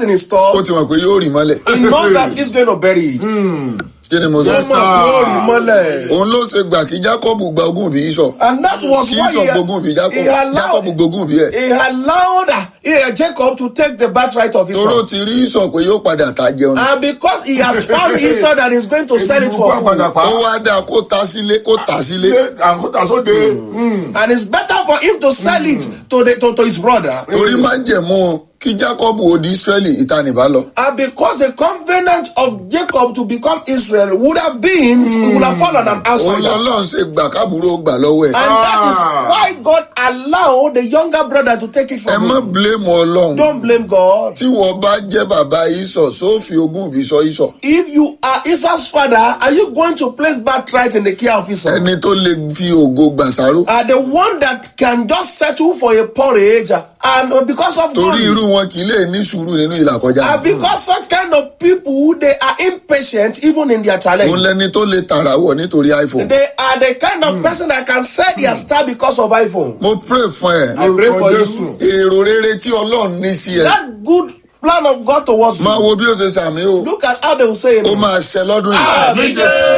in his ó store, ti mọ̀ pé yóò rì mọ́lẹ̀ he knows that he's going to bury it. kí ni mo sọ. Ó mọ̀ pé ó rí mọ́lẹ̀. òun ló ṣe gbà kí jacob gba ogún òbí sọ And that was kí why sọ he, gbogbo òbí jacob he jacob allowed, gbogbo òbí ẹ̀ he allowed uh, Jacob to take the birthright of toró Esau. ti rí sọ pé yóò padà ta jẹun And because he has found Esau that he's going to sell it for food. ó wá dáa kó ta sílé kó ta sílé àkótà sóde. And it's better for him to sell it to, the, to, to his brother. torí má jẹ̀mú kí jacob ò di israeli ìtanìbá lọ And because the covenant of Jacob to become Israel would have been, would have fallen on òun outsider. lọ́lọ́run ṣe gbà kábúrò gbà lọ́wọ́ ẹ̀ And that is Ah. why God allowed the younger brother to take it ẹ from má him. blame ọlọ́run Don't blame God. tí wọ́n bá jẹ́ bàbá ìsọ̀ sófin ogún òbí sọ ìsọ̀ If you are Esau's father, are you going to place birthright in the care of Esau? ẹni tó lè fi ògo gbàsáró Are the one that can just settle for a porridge and because of torí money? irú wọn kì í lè ní sùúrù nínú ìlàkọjá And because such kind of people, they are impatient even in their challenge. òun lẹni tó lè tàrà wọ̀ nítorí iphone They are the kind of person that can sell their star because of iPhone. mo pray fún ẹ I pray for Jésù. you. èrò rere tí ọlọ́run ní sí ẹ That good plan of God towards máa you. wo bí ó ṣe sàmì o Look at how they will say ó it. máa ṣẹ lọ́dún yìí Amen.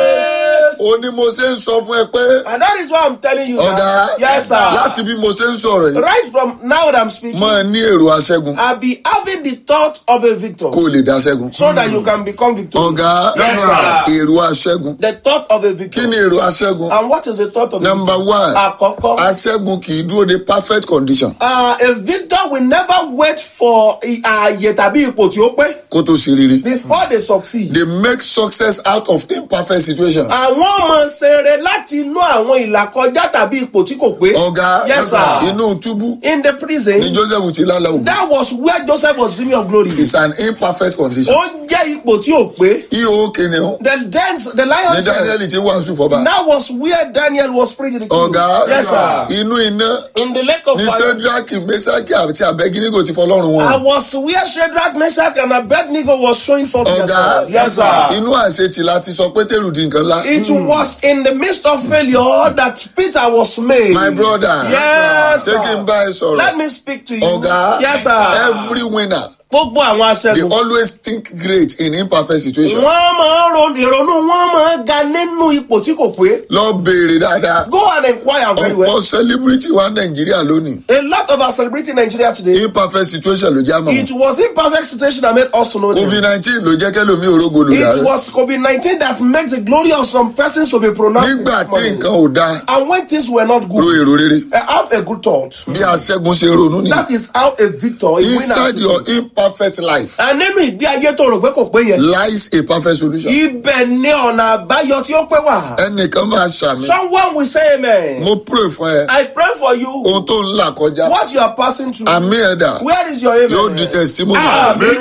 ó ní mo ṣe ń sọ fún ẹ pé And that is why I'm telling you ọ̀gá that. Yes, sir. láti bí mo ṣe ń sọ̀rọ̀ yìí Right from now that I'm speaking, máa ní èrò aṣẹ́gun I'll be having the thought of a victor kó o lè dá ṣẹ́gun so that you can become victorious. ọ̀gá Yes, sir. èrò aṣẹ́gun The thought of a kí victor. ni èrò aṣẹ́gun And what is the thought of a number victor? one Àkọ́kọ́. aṣẹ́gun kì í dúró de perfect condition Uh, a victor will never wait for ààyè tàbí ipò tí ó pé kó tó ṣe rere before they succeed. they make success out of imperfect situation àwọn ọmọ ṣeré láti inú àwọn ìlàkọjá tàbí ipò tí kò pé. ọ̀gá Yes, sir. inú túbú in the prison ni joseph ti lálẹ́ ògùn that was where joseph was dreaming of glory. it's an imperfect condition ó jẹ́ ipò tí ò pé. ihò kìnìún the dance the lion ni said daniel ti wàásù fọba that was where daniel was preaching the kingdom. ọ̀gá yes sir. inú iná in the lake of ní fire. sẹ́dúrákì mẹ́sàkì àti abẹ́gínígò ti fọlọ́run I wọn was where Shadrach, Meshach, and Abednego was showing forth their ọ̀gá power. Yes, sir. inú àṣetì láti sọ pétérù di nǹkan ńlá It was in the midst of failure that Peter was made. my brother Yes, ṣé kí n sir. bá ẹ sọ̀rọ̀ Let me speak to you. ọ̀gá Yes, sir. every winner Gbogbo àwọn they aṣẹ́gun. always think great in imperfect situation Wọ́n máa ń ro ìrònú wọn máa ń ga nínú ipò tí kò pé. lọ béèrè dáadáa Go and inquire very well. ọ̀pọ̀ celebrity wa nàìjíríà lónìí A lot of us celebrating Nigeria today. imperfect situation ló já mọ́ It was imperfect situation that made us to know them. covid nineteen ló jẹ́ kẹ́lòmí òrógo lò It dáa was COVID-19 that makes the glory of some persons to be pronounced. in nígbà this tí morning. nǹkan ò dáa And when things were not ro good, èrò rere uh, have a good thought. bí aṣẹ́gun ṣe ronú ni That is how a victor, a winner. inside your should be. imperfect life And nínú ìgbé ayé tó rò pé kò pé yẹn. lies a perfect solution Ibẹ̀ ni ọ̀nà àbáyọ tí ó pé wà. ẹnìkan máa ṣàmì Someone will say amen. mo pray fún ẹ I pray for you. ohun tó ń là kọjá What you are passing through. àmì ẹ̀dà Where is your amen? yóò di testimony Amen.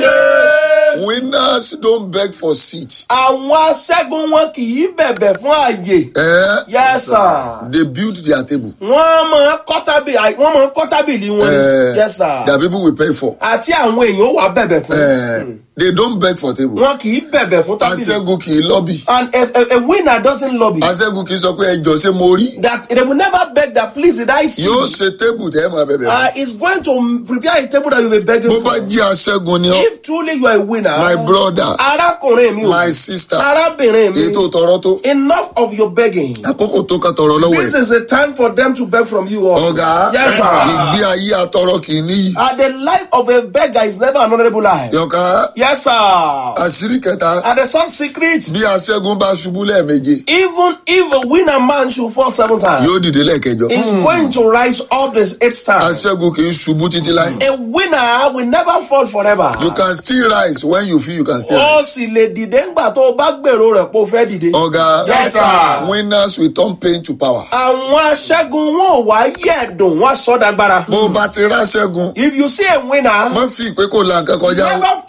winners don't beg for seat Àwọn aṣẹ́gun wọn kì í bẹ̀bẹ̀ fún àyè. eh? Yes sir. they build their table Wọ́n máa ń kọ́ tábìlì wọ́n máa ń kọ́ tábìlì wọn ni. eh, Yes sir. that people will pay for Àti àwọn èèyàn ó wà bẹ̀bẹ̀ fún. eh, they don't beg for table Wọn kì í bẹ̀bẹ̀ fún tábìlì. aṣẹ́gun kì í lọ́bì And a, a, a winner doesn't lobby. aṣẹ́gun kì í sọ pé ẹjọ́ ṣé mo rí That they will never beg that please did I see. yóò ṣe table tẹ́ ẹ máa bẹ̀bẹ̀ fún. Uh, is going to prepare a table that you will be begging bó for. bá jí aṣẹ́gun ni ọ́ If truly you are a winner, my brother arákùnrin mi o, my sister arábìnrin èyí tó mi, tọrọ tó enough of your begging. àkókò tó ká tọrọ lọ́wọ́ This ẹ̀ is a time for them to beg from you also. ọ̀gá Yes, sir. ìgbé ayé atọrọ kì í níyì Uh, the life of a beggar is never an honorable life. yọ̀ká Yes, sir. àṣírí kẹta And the third secret, bí aṣẹ́gun bá ṣubú lẹ́ẹ̀meje even if a winner man should fall seven times, yóò dìde lẹ́ẹ̀kẹjọ is going to rise up this eighth time. aṣẹ́gun kì í ṣubú títí láì A winner will never fall forever. you can still rise when you feel you can still rise ó sì lè dìde ńgbà tó o bá gbèrò rẹ̀ pé o fẹ́ dìde. ọ̀gá Yes, sir. winners will turn pain to power àwọn aṣẹ́gun wọn ò wá yẹ̀dùn wọn sọ́dàgbára. bó o bá ti ráṣẹ́gun if you see a winner má fi ìpè kò la nǹkan kọjá o never feed the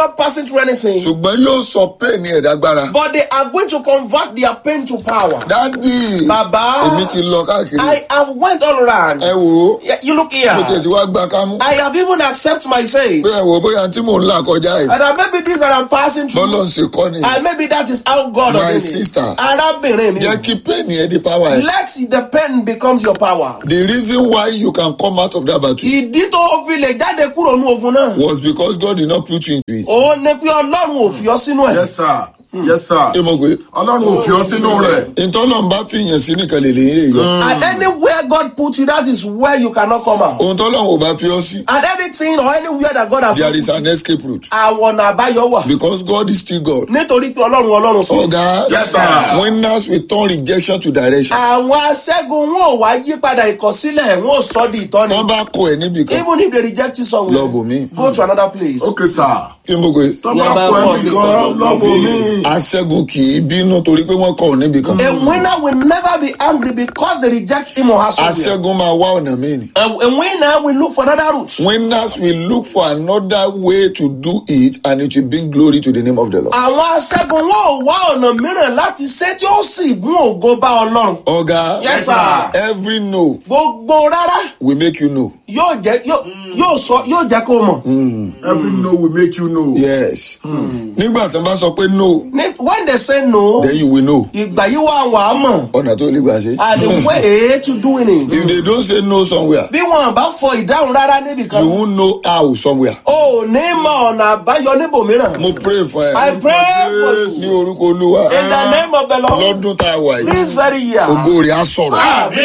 not passing through anything, ṣùgbọ́n yóò sọ pain ẹ̀ dágbára. but they are going to convert their pain to power. dádì Bàbá. èmi ti lọ káàkiri. I have went all around. ẹ wò ó Yeah, You look here. mo tiẹ̀ ti wá gbá kámú. I have even accepted my faith. pé ẹ wò ó bóyá tí mò ń là kọjá yìí. And that maybe this that I'm passing through. bọ́lọ̀ ń ṣe kọ́ ni. And maybe that is how God My ordained it. sister. Arábìnrin mi. jẹ́ kí pain ẹ̀ di power ẹ̀. Let the pen becomes your power. the reason why you can come out of that battle Ìdí tó fi lè jáde kúrò ní ogun náà. was because God did not put you into it. Òun ni pé Ọlọ́run ò fi ọ sínú ẹ̀. yes sir yes sir ṣé mo gbé. ọlọ́run ò fi ọ sínú rẹ̀ ìtọ́lọ́n bá fìyàn sí nìkan lè lè yé yọ. And anywhere God put you, that is where you cannot come out. ohun tọ́lọ́n ò bá fi ọ sí. And anything or anywhere that God has there put is you, an escape route. àwọn ọ̀nà àbáyọ wà. because God is still God. Nítorí pé Ọlọ́run Ọlọ́run sí. ọ̀gá Yes, sir. winners will turn rejection to direction. Àwọn aṣẹ́gun wọn ò wá yí padà ìkọ̀sílẹ̀ wọn ò sọ di ìtọ́ni. wọ́n bá kọ ẹ̀ níbì kan. Even if they reject you somewhere, Lọ bòmí. go to another place. ok sir kí mo gbé. tọ́ba Yàrá kọ bọ̀ ẹnì nìkan. kan lọ́bọ̀ mi. aṣẹ́gun kì í bínú torí pé wọ́n kọ ọ̀ níbì kan. A winner will never be angry because they reject him or her somewhere. aṣẹ́gun máa wá ọ̀nà míì ni. A, a winner will look for another route. winners will look for another way to do it and it will bring glory to the name of the Lord. Àwọn aṣẹ́gun wọn ò wá ọ̀nà mìíràn láti ṣe tí ó sì mú ògo bá Ọlọ́run. ọ̀gá Yes, sir. every no Gbogbo rárá will make you know. yóò jẹ́ yóò yóò sọ yóò jẹ́ kó mọ̀. every no will make you know. yes. nígbà tí wọ́n bá sọ pé no Ní- When they say no, then you will know ìgbà yìí wà wà á mọ̀. ọ̀nà tó lè gbà ṣe. And the way to doing it. if they don't say no somewhere Bí wọn bá fọ ìdáhùn rárá níbì kan, you won't know how somewhere. o ò ní mọ ọ̀nà àbáyọ níbòmíràn. mo pray for I ẹ pray for you. ní orúkọ olúwa In the name of the Lord, lọ́dún tá a wà yìí this very year. ògo rẹ̀ á sọ̀rọ̀.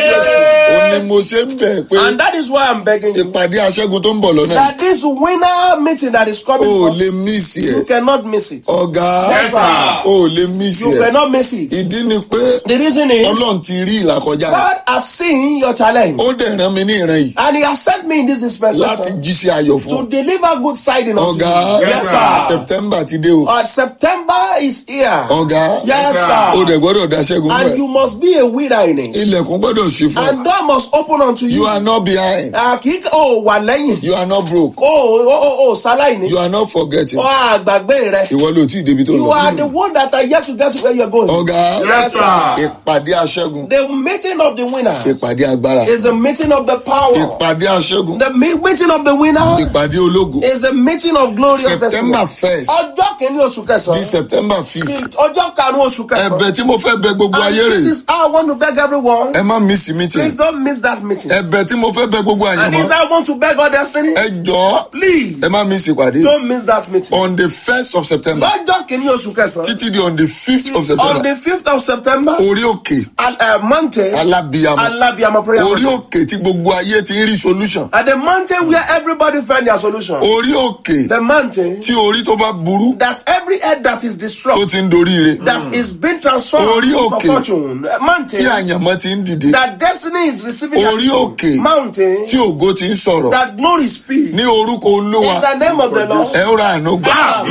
ó ní mo ṣe ń bẹ̀ pé And that is why I'm begging you ìpàdé aṣẹ́gun tó ń bọ̀ lọ́nà yìí that this winner meeting that is coming, o ò up, lè mísì you ẹ̀ cannot miss it. ọ̀gá Yes, sir. o ò lè mísì You ẹ̀ cannot miss it. ìdí ni pé The reason is ọlọ́run ti rí ìlàkọjá rẹ̀ God has seen your challenge ó dẹ̀ rán mi ní ìran yìí and He has sent me in this láti dispensation jí sí ayọ̀ fún to ọ. deliver good tidings unto ọ̀gá you. Yes, sir. september ti dé o Uh, September is here. ọ̀gá Yes, o sir. dẹ̀ gbọ́dọ̀ dá ṣẹ́gun And fún you must be a winner in it. ẹ ilẹ̀kùn gbọ́dọ̀ ṣí fún ọ And door must open unto you. you are not behind Uh, kì í o wà lẹ́yìn. you are not broke O o o o ṣaláìní. you are not forgetting O àgbàgbé rẹ. ìwọ ló tí ì débi tó You lọ. are the one that are yet to get to where you are going. ọ̀gá yes sir. ìpàdé aṣẹ́gun The meeting of the winners ìpàdé agbára is the meeting of the power. ìpàdé aṣẹ́gun The me- meeting of the winner ìpàdé ológo is a meeting of glorious september testimony. first Ọjọ́ kìíní oṣù di kẹsàn-án. september sí fifth Ọjọ́ karùn-ún oṣù kẹsàn-án. ẹ̀bẹ̀ tí mo fẹ́ bẹ̀ gbogbo And ayé this rè is how I want to beg everyone. ẹ má miss meeting Please don't miss that meeting. ẹ̀bẹ̀ tí mo fẹ́ bẹ̀ gbogbo And àyànmọ́ this is how I want to beg all destiny. ẹ jọ̀ọ́ Please ẹ má miss ìpàdé don't miss that meeting. on the first of september Lọ́jọ́ kìíní oṣù kẹsàn-án. títí di on the fifth of On september the fifth of September, orí òkè at uh, mountain, alábíyamọ Alabiama prayer. orí mountain. òkè tí gbogbo ayé ti ń rí solution At the mountain where everybody find their solution. orí òkè The mountain tí orí tó bá burú that every head that is tó destroyed, ti ń dorí ire that is being transformed Orí for òkè. fortune. A tí mountain àyànmọ́ ti ń dìde that destiny is receiving. Orí òkè. Mountain tí ògo ti ń sọ̀rọ̀ that glory speaks. ní orúkọ olúwa In the name of the Lord. ẹ ó ra àánú gbà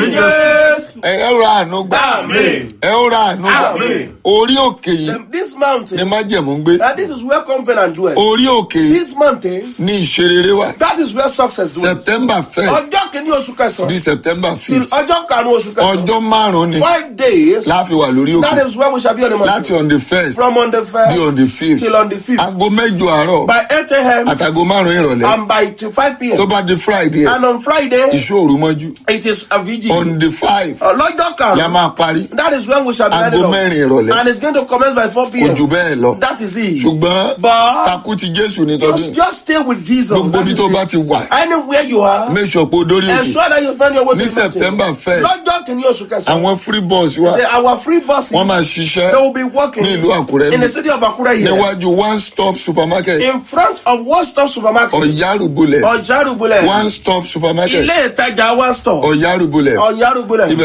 ẹ ó ra àánú gbà ẹ ó ra àánú gbà Amen. orí òkè yìí Then This ni mountain, májẹ̀mú ń gbé and this is where confidence dwells. orí òkè yìí This mountain, ní ìṣerere wà that is where success dwells. september first Ọjọ́ kìíní oṣù kẹsàn-án. di september till fifth ọjọ́ karùn-ún oṣù kẹsàn-án. ọjọ́ márùn-ún ni Five days. láfi wà lórí That òkè is where we shall be on the láti mountain. on the first From on the di first on the fifth till on the fifth. aago mẹ́jọ àárọ̀ By 8 a.m. àtàgò márùn-ún ìrọ̀lẹ́ and by to 5 tó p.m. bá di friday And on Friday, ìṣòro mọ́jú it is a vigil. on the five Ọlọ́jọ́ la karùn-ún. máa parí That is when we shall be aago ending up. mẹ́rin ìrọ̀lẹ́ And it's going to commence by 4 kò p.m. jù bẹ́ẹ̀ lọ That is it. ṣùgbọ́n But takú ti jésù ní tọdún just, just stay with Jesus. gbogbo That ibi is tó it. bá ti wà Anywhere you are, make sure pé o dórí òkè ensure that you find your way ní to the mountain. september first Lọ́jọ́ kìíní oṣù kẹsàn-án. àwọn free bus wà the- Our free buses, wọ́n máa they ṣiṣẹ́ will be working ní ìlú àkúrẹ́ in the city of Akure here. níwájú one stop supermarket in front of one stop supermarket ọ̀yárùbulẹ̀ ọjàrúbulẹ̀ one stop supermarket ilé ìtajà one stop ọ̀yárùbulẹ̀ ọjàrúbulẹ̀ ibẹ̀ làwọn bọ́ọ̀sì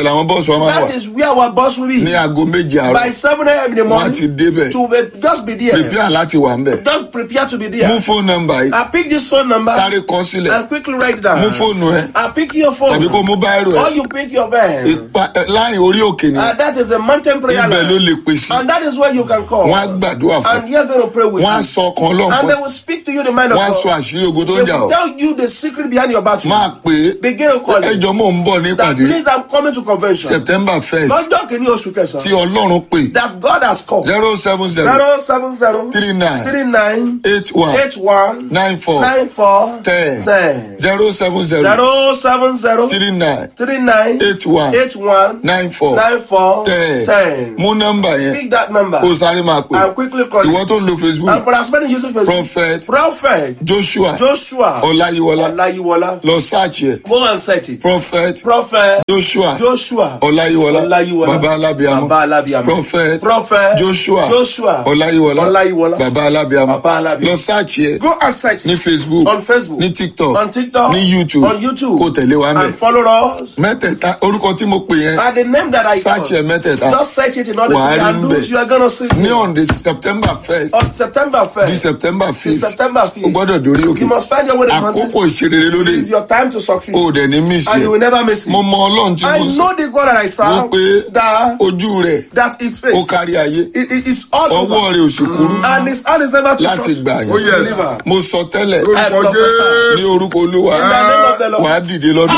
bọ́ọ̀sì wa máa wà That is where our boss will be. ní aago méje By àárọ̀ 7 a.m. in the wọ́n á ti morning. débẹ̀ To be, just be there. prepare láti wà ń bẹ̀ Just prepare to be mú there. fóònù nọ́mbà yìí I pick this phone number sáré kọ sílẹ̀ and quickly write it down. mú fóònù ẹ I pick your phone. tàbí kó mú báírò ẹ Or you pick your pen. Ipa- ẹ, láì orí òkè ni Uh, that is a mountain prayer ibẹ̀ ló line. lè pè sí And that is where you can call. wọ́n á gbàdúrà fún And you're going to pray with wọ́n á you. sọ ọkàn ọlọ́run And fún they will speak to you the mind of wọ́n á sọ God. àṣírí ogun tó They ń jà will ọ́ tell you the secret behind your battle. máa pè é Begin to call it. ẹjọ́ mò ń bọ̀ ní That ìpàdé please I'm coming to convention. september first Lọ́jọ́ kìíní oṣù tí kẹsàn-án. ọlọ́run pè That God has called. zero seven zero Zero seven zero three nine three nine eight one eight one nine four nine four ten ten. zero seven zero Zero seven zero three nine three nine eight one eight one nine four nine four ten ten. mú nọ́mbà yẹn Pick that number kó o sáré máa pè and quickly call ìwọ it. tó ń lo facebook And for as many using Facebook, prophet Prophet joshua Joshua ọláyíwọlá Olayiwola. lọ sáàchì ẹ Go and set it. prophet Prophet joshua Joshua ọláyíwọlá Olayiwola. baba alábíàmọ Baba Alabiamo. prophet Prophet joshua Joshua ọláyíwọlá Olayiwola. baba alábíàmọ Baba Alabiamo. lọ sáàchì ẹ Go and set ní it facebook on Facebook, ní tiktok on TikTok, ní youtube on YouTube, kó tẹ̀lé wa mẹ́ and follow us. mẹ́tẹ̀ẹ̀ta orúkọ tí mo pè yẹn By the name that I sáàchì ẹ call, mẹ́tẹ̀ẹ̀ta just search it in order Wàá to rí and ń those bẹ̀. you are gonna see ní on the september first on September di 1st. september to fifth September o 5th. gbọ́dọ̀ dórí òkè You must find your way to the mountain. àkókò ìṣerere lóde It is your time to succeed. o dẹ̀ ní mísì and you ẹ̀ will never miss mo it. mọ ọlọ́run tí I mo sọ know the God that I serve. Wípé That ojú rẹ̀ that his ó face. kárí ayé It, it is all ọwọ́ over. rẹ̀ ò sì kúrú And his hand is never too láti short. gbà Oh, yẹn yes. Deliver. mo sọ tẹ́lẹ̀ I Lórúkọ prophesy. ní orúkọ olúwa In the name of the Lord. wàá dìde lọ́dún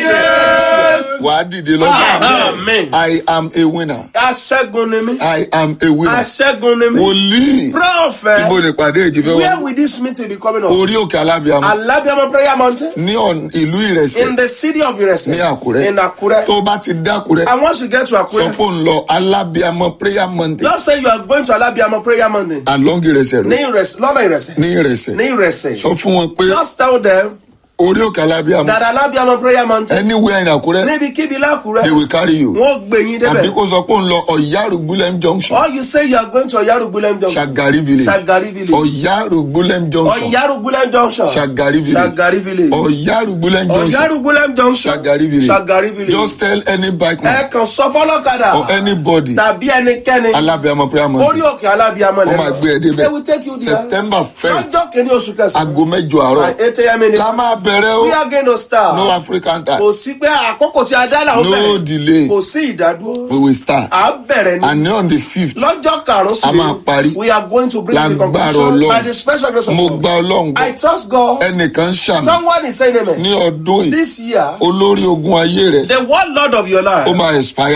wàá dìde lọ́dún Amen. I am a winner Aṣẹ́gun ni mí. I am a winner Aṣẹ́gun ni mí. wòlíì ibo Prophet. nípàdé ìjìfẹ́ Where wọn will this meeting be coming on? orí òkè alábíàmọ Alabiama Prayer Mountain. ní ọ̀n- ìlú ìrẹsẹ̀ In the city of Irese. ní àkúrẹ́ In Akure. tó bá ti dákúrẹ́ And once you get to sọ Akure, pé ń lọ alábíàmọ prayer monday just say you are going to Alabiama Prayer Mountain. along ìrẹsẹ̀ Ní rẹ̀ Irese. Lọ́nà Irese. ní ìrẹsẹ̀ Ní Irese. sọ fún wọn pé Just tell them orí òkè alábíàmọ that Alabiama Prayer Mountain. anywhere in àkúrẹ́ Níbikíbi lákùrẹ́. they will carry you Wọ́n gbé yín àbí débẹ̀. kó sọ pé ń lọ ọ̀yárùgbúlẹ̀m junction Or you say you are going to Oyarugbulem Junction. Shagari village Shagari Village. ọ̀yárùgbúlẹ̀m junction Oyarugbulem Junction. Shagari village Shagari Village. ọ̀yárùgbúlẹ̀m junction Oyarugbulem Junction. Shagari village Shagari Village. just tell any bike man Ẹ kàn sọ fọlọ́kadà. or anybody Tàbí ẹnikẹ́ni. alábíàmọ prayer Orí monday òkè Alábíàmọ́ wọ́n máa gbé ẹ débẹ̀ They will take you there. september first Lọ́jọ́ kìíní oṣù kẹsàn-án. aago mẹ́jọ àárọ̀ By eight a.m. in the la máa bẹ̀rẹ̀ o We are going to start. no african time Kò sí pé àkókò tí a dá làwọn no bẹ̀rẹ̀. delay Kò sí ìdádúró. we will start À ń bẹ̀rẹ̀ ni. and on the fifth Lọ́jọ́ karùn-ún sí A máa parí. We are going to bring the Lágbára conclusion Ọlọ́run. by the special grace of mo God. gba ọlọ́run I gbọ́ trust God. ẹnìkan ń ṣàmì Someone is saying amen. ní ọdún yìí This year, olórí ogun ayé rẹ̀ the one Lord of your life. ó máa expire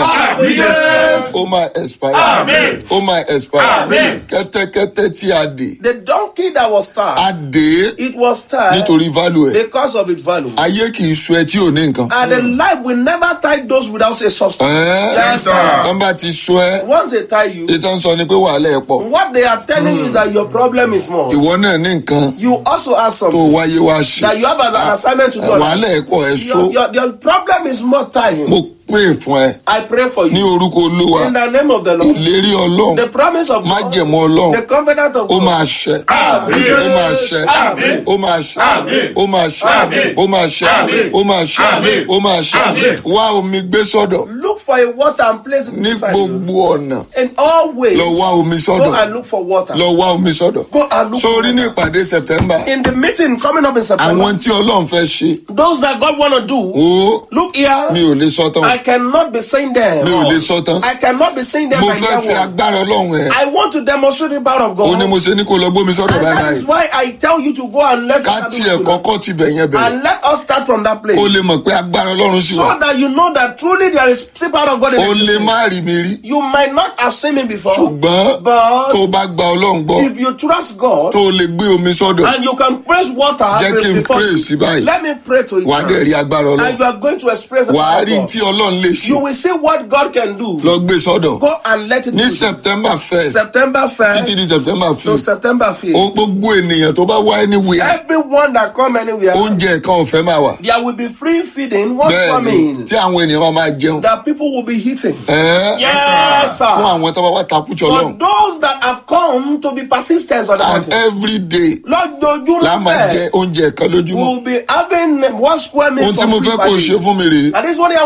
Yes. ó máa expire Amen. ó máa expire Amen. kẹ́tẹ́kẹ́tẹ́ tí a dè The donkey that was tied, a dè é it was tied nítorí value ẹ̀ because of its value. ayé kì í sọ ẹ tí ò ní nǹkan And the life will never tie those without a substance. ẹ́ẹ́ Yes, sir. wọ́n bá ti sọ ẹ́ Once they tie you, ìtàn sọ ni pé wàhálà ẹ̀ pọ̀ what they are telling you is that your problem is more. ìwọ náà ní nǹkan You also have tó something wáyé wá ṣe that you have as an assignment to do. wàhálà ẹ̀ pọ̀ ẹ̀ so Your, your, your problem is more tying. mo pè fún ẹ I pray for ní you orúkọ olúwa in the name of the Lord. ìlérí ọlọ́run The promise of God, májẹ̀mú ọlọ́run the covenant of ó God. máa ṣẹ Amen. ó máa ṣẹ Amen. ó máa ṣẹ ó máa ṣẹ Amen. ó máa ṣẹ ó máa ṣẹ Amen. ó máa ṣẹ wá omi gbé sọ́dọ̀ Look for a water and place it ní beside you. gbogbo ọ̀nà In all ways, lọ wá omi go sọ́dọ̀ and look for water. lọ wá omi sọ́dọ̀ Go and look for sórí ní water. ìpàdé september In the meeting coming up in September, àwọn tí ọlọ́run fẹ́ ṣe those that God want to do, ó look here. mi ò lè sọ tán I cannot be saying them. mi ò lè sọ tán I cannot be saying them mo by fẹ́ their fi word. agbára ọlọ́run ẹ̀ I want to demonstrate the power of ó God. ní mo ṣe ní kó lọ gbómi sọ́dọ̀ And that báyìí is why I tell you to go and let ká us tiẹ̀ kọ́kọ́ ti bẹ̀ yẹn bẹ̀rẹ̀ and let us start from that place. ó lè mọ̀ pé agbára ọlọ́run sì wà So that you know that truly there is still power of God in ó lè existence. má rí mi rí You might not have seen me before, ṣùgbọ́n but tó o bá gba ọlọ́run gbọ́ if you trust God tó o lè gbé omi sọ́dọ̀ and you can praise water jẹ́ kí n before pray sí báyìí let me pray to it wàá dẹ̀ rí agbára and ọlọ́run you are going to experience the wàá power rí of God. tí ọlọ́run lè ṣe You will see what God can do. lọ gbé sọ́dọ̀ Go and let it ní do. september first September títí 1st di september to fifth September 5th. ó gbogbo ènìyàn tó bá wá anywhere Everyone that come anywhere, oúnjẹ kan ọ̀fẹ́ máa wà there will be free feeding. What's bẹ́ẹ̀ ni coming? tí àwọn ènìyàn máa máa jẹun That people will be eating. ẹ́ẹ́ Yes, fún sir. àwọn tó bá wá takújọ For ọlọ́run those that have come to be persistent on the and mountain, every day lọ́jọ́jú la máa jẹ lọ́pẹ́, oúnjẹ kan lójúmọ́ we'll be having one square meal ohun tí for mo free fẹ́ per kó o day. ṣe fún mi rèé And this is what I want you to do for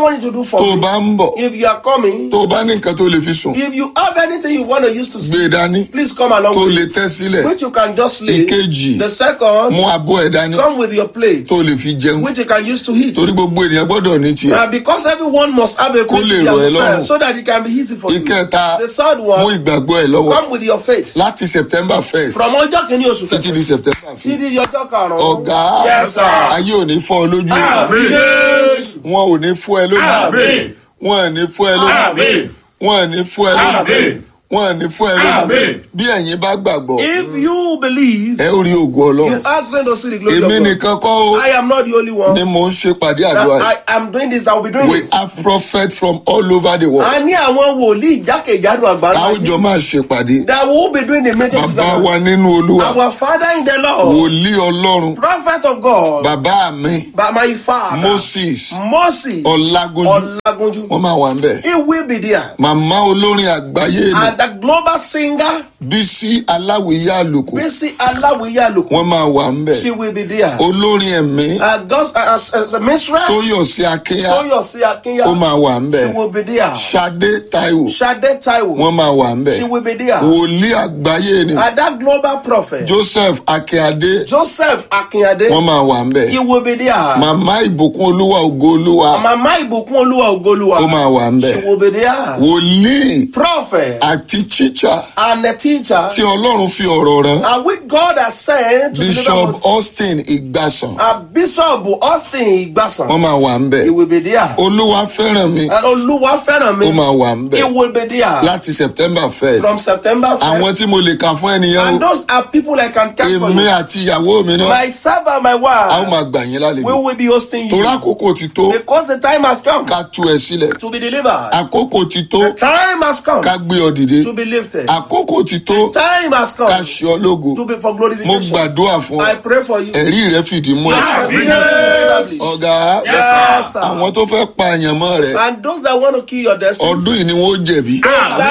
for tó o me. bá ń bọ̀ If you are coming, tó o bá ní nǹkan tó lè fi sùn if you have anything you want to use to gbé sleep, e dání please come along tó o with lè me. tẹ́ sílẹ̀ Which you can just sleep. Ìkejì. The second, mú abọ́ ẹ̀ dání come with your plate, tó o lè fi jẹun which you can use to eat. torí gbogbo ènìyàn gbọ́dọ̀ ní tiẹ̀ Uh, because everyone must have a Kó plate lè to rọ̀ ẹ́ themselves lọ́rùn. so that it can be easy for you. ìkẹta The third mú one, ìgbàgbọ́ ẹ̀ lọ́wọ́ come with your faith. láti september first From ọjọ́ kìíní oṣù títí kẹsàn-án di september títí fifth di ọjọ́ karùn-ún. ọ̀gá Yes, sir. ayé ò ní fọ́ ọ lójú Àmín. Jésù. wọn ò ní fọ́ ẹ lójú Àmín. wọn ò ní fọ́ ẹ lójú Àmín. wọn ò ní fọ́ ẹ lójú Àmín. wọn ò ní fọ́ ẹ lójú Àmín. bí ẹ̀yin bá gbàgbọ́ If you believe, ẹ ó rí ògùn you ọlọ́run ask them to see the glory èmi of God. nìkan kọ́ ó I am not the only one. ni mò ń ṣe pàdé That àdúrà yìí I am doing this, that will be doing we it. have prophets from all over the world A ní àwọn wòlíì jákèjádò àgbáńlá láwùjọ máa ṣe pàdé that will be doing the meeting bàbá together. wa nínú olúwa Our Father in the Lord, wòlíì ọlọ́run prophet of God, bàbá mi by my father, moses Moses ọlágúnjú Olagunju. wọn máa wà ń bẹ̀ He will be there. màmá olórin àgbáyé ni And the global singer, bísí aláwìyá àlùkò Bisi Alawiya Luku, wọn máa wà ń bẹ̀ she will be there. olórin ẹ̀mí Uh, God's, uh, as, as a minstrel, tóyọ̀sí akínyà Toyosi Akinya, ó máa wà ń bẹ̀ she will be there. ṣadé táíwò Shade Taiwo, wọn máa wà ń bẹ̀ she will be there. wòlíì àgbáyé ni And that global prophet, joseph akínyàdé Joseph Akinyade, wọn máa wà ń bẹ̀ he will be there. màmá ìbùkún olúwa ògo olúwa Mama Ibukun Oluwa Ogoluwa, ó máa wà ń bẹ̀ she will be there. wòlíì Prophet àti tíṣà and a teacher, tí ọlọ́run fi ọ̀rọ̀ rán and which God has sent to bishop deliver austin ìgbàsàn uh, Bishop Austin Igbasan, wọn máa wà ń bẹ̀ he will be there. olúwa fẹ́ràn mi And Oluwa ó Fẹ́ràn mi, máa wà ń he bẹ̀ will be there. láti september first From September 1st. àwọn tí mo lè kà fún ènìyàn And o those are people I can count for èmi you. àti ìyàwó mi náà Myself and my a ó wife, máa gbà yín we lálejò will be hosting you. torí àkókò ti tó Because the time has come ká tú ẹ sílẹ̀ to be delivered. àkókò ti tó The time has come ká gbé ọ dìde to be lifted. àkókò ti tó Time has come ká ṣe ọ lógo to be for mo glorification. gbàdúrà fún ọ I pray for you. ẹ̀rí rẹ fìdí múlẹ̀ Yes, yes. ọ̀gá Yes, sir. àwọn tó fẹ́ pa àyànmọ́ rẹ And those that want to kill your destiny, ọdún yìí ni wọ́n jẹ̀bi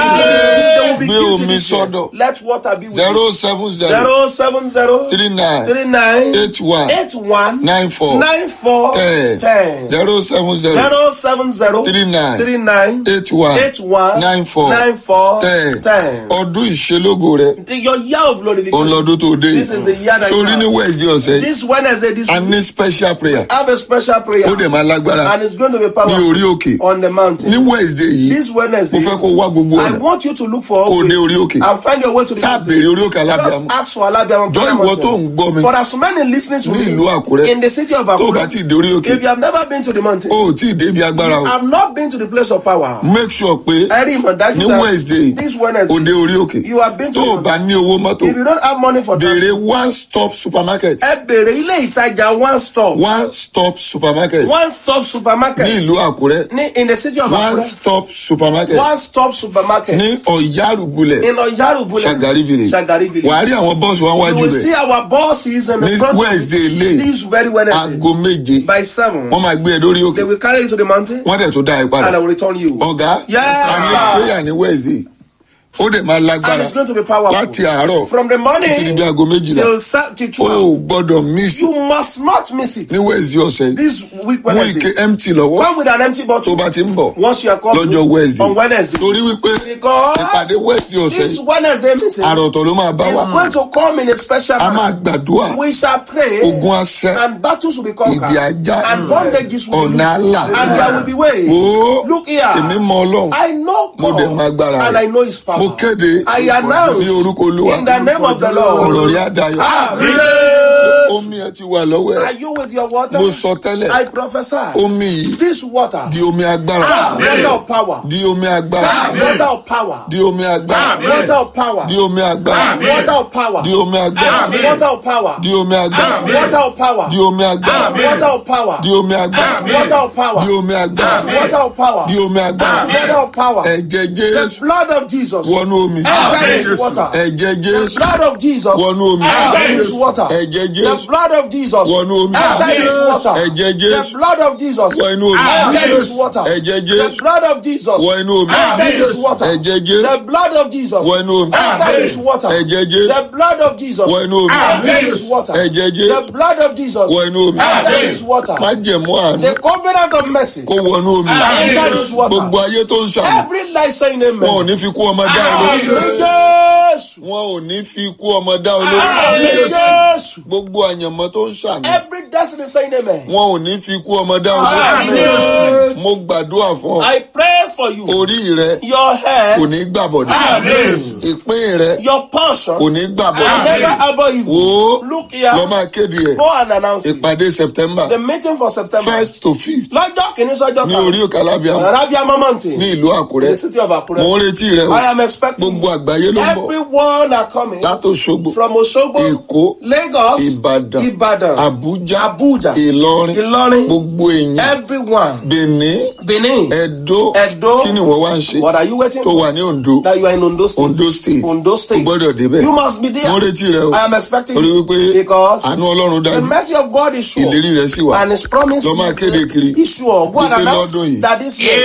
they will be Gbé guilty omi this year. sọ́dọ̀. Let water be with zero you. seven zero Zero seven zero three nine three nine eight one eight one nine four nine four ten ten zero seven zero zero seven zero three nine three nine eight one eight one nine four nine four ten ten. ọdún ìṣelógo rẹ The- Your year of glorification. ọlọ́dún tó dé This is the year that sórí you ní have. wednesday ọ̀sẹ̀ yìí This Wednesday, this a week, ní special prayer have a special prayer. ó dẹ̀ máa lágbára And it's going to be ní powerful orí òkè on the mountain. ní wednesday yìí This mo Wednesday, fẹ́ kó wá gbogbo I ọ̀nà want you to look for kó o a dé way orí òkè and find your way to the sáà mountain. béèrè orí òkè Just alábíàmù ask for Alabiam. jọ ìwọ tó ń gbọ́ mi For as many listening to ní me ìlú àkúrẹ́ in the city of tó o bá Akure, tí ì dé orí òkè if you have never been to the mountain, o ò tí ì débi agbára o I've not been to the place of power. make sure pé I remember ní that wednesday this o Wednesday, dé orí òkè you have been to tó o the bá mountain. ní owó mọ́tò If you don't have money for that, béèrè one stop supermarket ẹ bèrè ilé ìtajà one stop one stop supermarket one stop ní supermarket ìlú àkúrẹ́ ní in the city of one Akure stop supermarket one stop supermarket ní ọ̀yárùbulẹ̀ in Oyarubule Shagari village Shagari village. wàá rí àwọn bọ́ọ̀sì wọn You wájú will see rẹ̀ our bosses in the ní front wednesday lè this very Wednesday aago méje by seven. wọ́n máa gbé ẹ lórí òkè They will carry you to the mountain wọ́n dẹ̀ tó dá ẹ and I padà will return you. ọ̀gá Yes, a ní sir. prayer ní wednesday ó dẹ̀ máa And lágbára it's going to be powerful. láti àárọ̀ From the morning títí di bí aago méjìlá till sa- till o ò twelve. gbọ́dọ̀ miss You must not miss it. ní wednesday ọ̀sẹ̀ yìí This week mú ike Wednesday. empty lọ́wọ́ Come with an empty tó bottle. bá ti ń bọ̀ Once you are coming lọ́jọ́ wednesday on Wednesday. torí wípé ìpàdé Because wednesday ọ̀sẹ̀ this yìí Wednesday meeting àròtọ̀ ló máa bá wa is going to come in a special a máa manner. gbàdúrà We shall pray ogun aṣẹ and battles will be ìdí conquered ajá and bondages will be ọ̀nà loosed àlà and there will be way. o Look here. èmi mọ ọlọ́run I know Mo dẹ̀ mọ agbára God and rẹ̀. I know his power. mo kéde I announce ní orúkọ olúwa in the name of the Lord. ọ̀rọ̀ rí àdáyọ̀ Amen. omi ẹ ti wà lọ́wọ́ ẹ̀ Are you with your water? mo sọ tẹ́lẹ̀ I prophesy. omi yìí This water, di omi agbára that water of power, di omi agbára that water of power, di omi agbára that water of power, di omi agbára that water of power, di omi agbára that water of power, di omi agbára that water of power, di omi agbára that water of power, di omi agbára that water of power, di omi agbára that water of power, di omi that agbára water of power. ẹ̀jẹ̀ The jésù blood of Jesus wọnú omi enter this water. ẹ̀jẹ̀ The jésù blood of Jesus wọnú omi enter this water. ẹ̀jẹ̀ The jésù jésù blood of Jesus. Wọnú omi. Enter this water. Ẹ̀jẹ̀ Jésù. The blood of Jesus. Wọ inú omi. Enter this water. Ẹ̀jẹ̀ The Jésù. blood of Jesus. Wọ inú omi. Enter this water. Ẹ̀jẹ̀ Jésù. The blood of Jesus. Wọ inú omi. Enter this water. Ẹ̀jẹ̀ Jésù. The blood of Jesus. Wọ inú omi. Enter this water. Ẹ̀jẹ̀ Jésù. The blood of Jesus. Wọ inú omi. Enter this water. Májẹ̀mú àánú The covenant of mercy. kó wọnú omi. Enter this water. Gbogbo ayé tó ń ṣàmì. Every life saying amen. Wọn ò ní fi kú ọmọ dá olórí. Àmín Jésù. Wọn ò ní fi kú ọmọ dá olórí. Àmín Jésù. Gbogbo àyànmọ́ tó ń ṣàmì. Every destiny saying amen. Wọn ò ní fi kú ọmọ dá olórí. Àmín. Mo gbàdúrà fún ọ. I pray for you. Orí rẹ Your hair, kò ní gbàbọ̀dé. Àmín. Ìpín rẹ your portion, kò ní gbàbọ̀dé. never above evil. Wo Look here. lọ máa kéde ẹ̀. Go and announce it. Ìpàdé September The meeting for September. first to fifth Lọ́jọ́ kìíní sọ́jọ́ ní kan. orí òkè alábíàmọ́ Arabia Mamanti. ní ìlú Àkúrẹ́. The city of Akure. Mo ń retí rẹ o. I am expecting Gbogbo àgbáyé ló ń bọ̀. everyone are coming Látòṣogbo, from Osogbo, Èkó, Lagos, Ìbàdàn, Ibadan, Àbújá, Abuja, Ìlọrin, Ilorin, gbogbo èèyàn, everyone. Benin, Benin. Ẹdó, Edo. kí ni wọ́n wá ń ṣe What are you waiting tó for? wà ní Ondo, That you are in Ondo State. Ondo State. Ondo O State. gbọ́dọ̀ débẹ̀. You must be there. Mo ń retí rẹ o. I am expecting Torí you. wípé Because àánú Ọlọ́run the dájú. mercy of God is sure. Ìlérí rẹ̀ sì wà. And his promise Lọ máa is, kéde kiri. is sure. Go and Wípé announce lọ́dún yìí. that this year.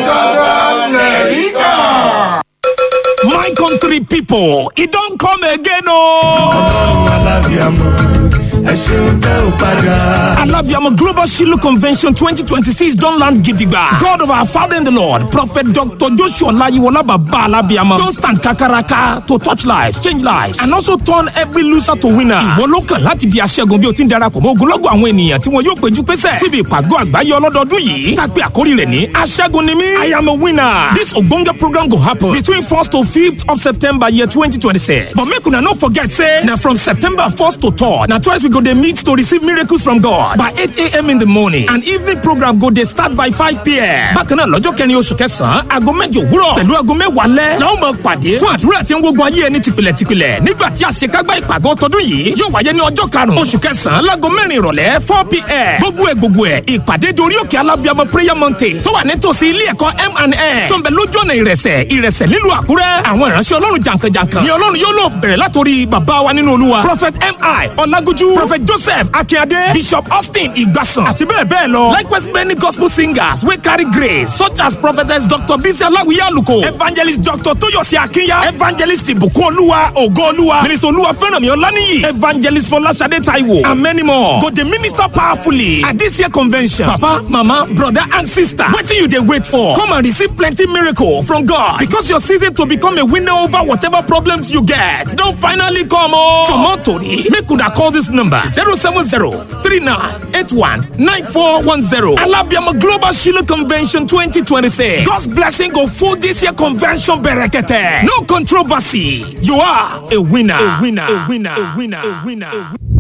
My country people, it don't come again, oh. ọlọ́run alábíàmọ́ ẹ ṣeun tẹ́ ò padà. Alabiamo Global Shiloh Convention 2026 don't land gidigba. God of our Father in the Lord, Prophet Dr. Joshua Layiwola Baba Alabiamo, don't stand kakaraka to touch lives, change lives, and also turn every loser to winner. Ìwọ ló kàn láti di aṣẹ́gun bí o ti ń darapọ̀ mọ́ ogunlọ́gọ̀ àwọn ènìyàn tí wọn yóò péjú pésẹ̀ síbi ìpàgọ́ àgbáyé ọlọ́dọọdún yìí. Tàpé àkórí rẹ̀ ní aṣẹ́gun ni mí. I am a winner. This ogbonge program go happen between 1st to 5th of September year 2026. But make una no forget say na from September 1st to 3rd na twice we go dey meet to receive miracles from God by 8 a.m. in the morning and evening program go dey start by 5 p.m. Bákan náà lọ́jọ́ kẹrin oṣù kẹsàn-án aago mẹ́jọ òwúrọ̀ pẹ̀lú aago mẹ́wàá lẹ́ la ó máa pàdé fún àdúrà tí ń gbógun ayé ẹni tìpìlẹ̀tìpìlẹ̀ nígbà tí àṣekágbá ìpàgọ́ tọdún yìí yóò wáyé ní ọjọ́ karùn-ún oṣù kẹsàn-án láago mẹ́rin ìrọ̀lẹ́ 4 p.m. gbogbo ẹ̀ gbogbo ẹ̀ ìpàdé dorí òkè alábíàmọ prayer mountain tó wà nítòsí ilé ẹ̀kọ́ M&A tó ń bẹ lójú ọ̀nà ìrẹsẹ̀ ìrẹsẹ̀ nílùú àkúrẹ́ àwọn ìránṣẹ́ ọlọ́run jàǹkànjàǹkàn ni ọlọ́run yóò lò bẹ̀rẹ̀ látòrí bàbá wa nínú olúwa prophet mi ọlágójú prophet joseph akínyadé bishop austin ìgbàsàn àti bẹ́ẹ̀ bẹ́ẹ̀ lọ likewise many gospel singers wey carry grace such as prophetess dr bisi aláwìyé àlùkò evangelist dr tóyọ̀sí akínyà evangelist ìbùkún olúwa ògo olúwa minister olúwa fẹ́rànmí ọláníyì evangelist fọláṣadé taiwo and many more go dey minister powerfully at this year convention papa mama brother and sister wetin you dey wait for come and receive plenty miracle from god because your season to become a winner over whatever problems you get don finally come o. for more tori make una call this number zero seven zero three nine eight one nine four one zero alabiama global shiloh convention twenty twenty six god's blessing go full this year convention berekete no controversy you are a winner a winner a winner a winner a winner. A winner.